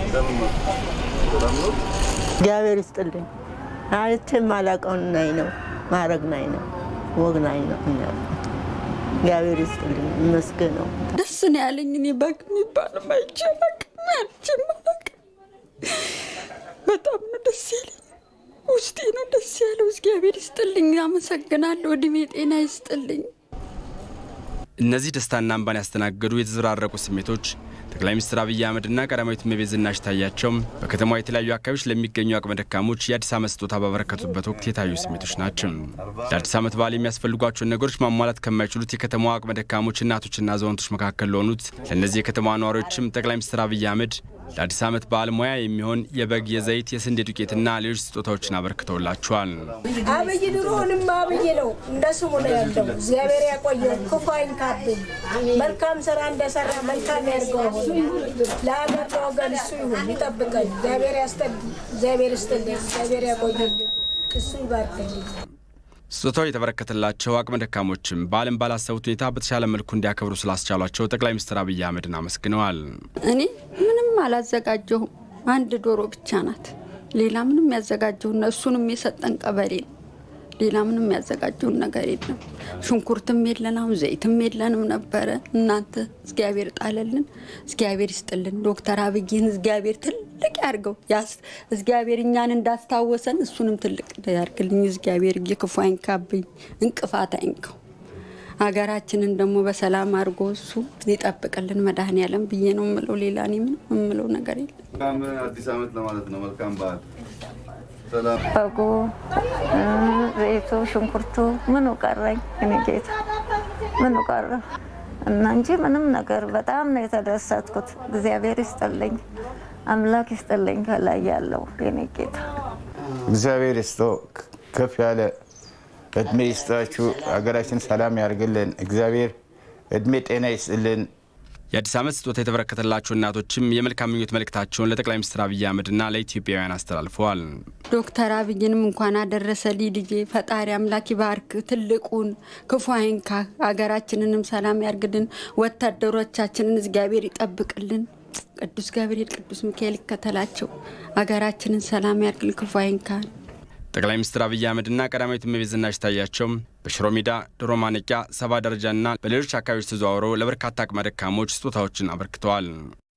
እግዚአብሔር ይስጥልኝ። አይቼ የማላውቀውን ናይ ነው ማድረግ ናይ ነው ወግ ናይ ነው። እግዚአብሔር ይስጥልኝ ይመስገን ነው። ደስ ነው ያለኝ። እኔ በግ የሚባለው አይቼ አላውቅም። በጣም ነው ደስ ያለኝ። ውስጤ ነው ደስ ያለው። እግዚአብሔር ይስጥልኝ። አመሰግናለሁ። እድሜ ጤና ይስጥልኝ። እነዚህ ደስታና እንባን ያስተናገዱ የተዘራረቁ ስሜቶች ጠቅላይ ሚኒስትር አብይ አህመድና ቀዳማዊት እመቤት ዝናሽ ታያቸው በከተማዋ የተለያዩ አካባቢዎች ለሚገኙ አቅመ ደካሞች የአዲስ ዓመት ስጦታ ባበረከቱበት ወቅት የታዩ ስሜቶች ናቸው። ለአዲስ ዓመት በዓል የሚያስፈልጓቸውን ነገሮች ማሟላት ከማይችሉት የከተማዋ አቅመ ደካሞች እናቶችና አዛውንቶች መካከል ለሆኑት ለእነዚህ የከተማዋ ነዋሪዎችም ጠቅላይ ሚኒስትር አብይ አህመድ ለአዲስ ዓመት በዓል ሙያ የሚሆን የበግ፣ የዘይት፣ የስንዴ ዱቄትና ሌሎች ስጦታዎችን አበርክተውላቸዋል። አብይ ድሮውንም አብይ ነው፣ እንደ ስሙ ነው ያለው። እግዚአብሔር ያቆየው፣ ክፉ አይንካብኝ። መልካም ስራ እንደሰራ መልካም ያድርገው። ለሀገር ለወገን እሱ ይሁን፣ ይጠብቀን። እግዚአብሔር ያስጠልኝ፣ እግዚአብሔር ይስጥልኝ፣ እግዚአብሔር ያቆየኝ፣ እሱ ይባርክልኝ። ስጦታው የተበረከተላቸው አቅመ ደካሞችም በዓልን ባላሰቡት ሁኔታ በተሻለ መልኩ እንዲያከብሩ ስላስቻሏቸው ጠቅላይ ሚኒስትር አብይ አህመድን አመስግነዋል። እኔ ምንም አላዘጋጀሁም። አንድ ዶሮ ብቻ ናት። ሌላ ምንም ያዘጋጀውን እሱንም የሰጠን ቀበሌ ነው። ሌላ ምንም ያዘጋጀውን ነገር የለም። ሽንኩርትም የለንም፣ ዘይትም የለንም ነበረ። እናንተ እግዚአብሔር ጣለልን፣ እግዚአብሔር ይስጥልን። ዶክተር አብይን እግዚአብሔር ትልቅ ያርገው። እግዚአብሔር እኛን እንዳስታወሰን እሱንም ትልቅ ያርግልኝ። እግዚአብሔር ክፉ አይንካብኝ፣ እንቅፋት አይንካው። ሀገራችንን ደግሞ በሰላም አድርጎ እሱ ይጠብቅልን መድኃኔዓለም ብዬ ነው የምለው። ሌላ እኔ ምንም የምለው ነገር የለም። አዲስ ዓመት ለማለት ነው። መልካም በዓል። በጉ፣ ዘይቱ፣ ሽንኩርቱ ምኑ ቀረኝ? እኔ ጌታ ምኑ ቀረ እና እንጂ ምንም ነገር በጣም ነው የተደሰትኩት። እግዚአብሔር ይስጥልኝ፣ አምላክ ይስጥልኝ። ከላይ ያለው የኔ ጌታ እግዚአብሔር ይስጦ ከፍ ያለ እድሜ ይስጣችሁ። ሀገራችን ሰላም ያርግልን። እግዚአብሔር እድሜ ጤና ይስጥልን። የአዲስ ዓመት ስጦታ የተበረከተላቸው እናቶችም የመልካም ምኞት መልእክታቸውን ለጠቅላይ ሚኒስትር አብይ አህመድና ለኢትዮጵያውያን አስተላልፈዋል። ዶክተር አብይንም እንኳን አደረሰልኝ ልጄ። ፈጣሪ አምላክ ይባርክ፣ ትልቁን ክፉ አይንካ፣ ሀገራችንንም ሰላም ያርግልን፣ ወታደሮቻችንን እግዚአብሔር ይጠብቅልን። ቅዱስ ገብርኤል ቅዱስ ሚካኤል ይከተላቸው፣ ሀገራችንን ሰላም ያርግልን፣ ክፉ አይንካ። ጠቅላይ ሚኒስትር አብይ አህመድና ቀዳማዊት እመቤት ዝናሽ ታያቸው በሽሮ ሜዳ፣ ዶሮ ማነቂያ፣ ሰባ ደረጃና በሌሎች አካባቢዎች ተዘዋውረው ለበርካታ አቅመ ደካሞች ስጦታዎችን አበርክተዋል።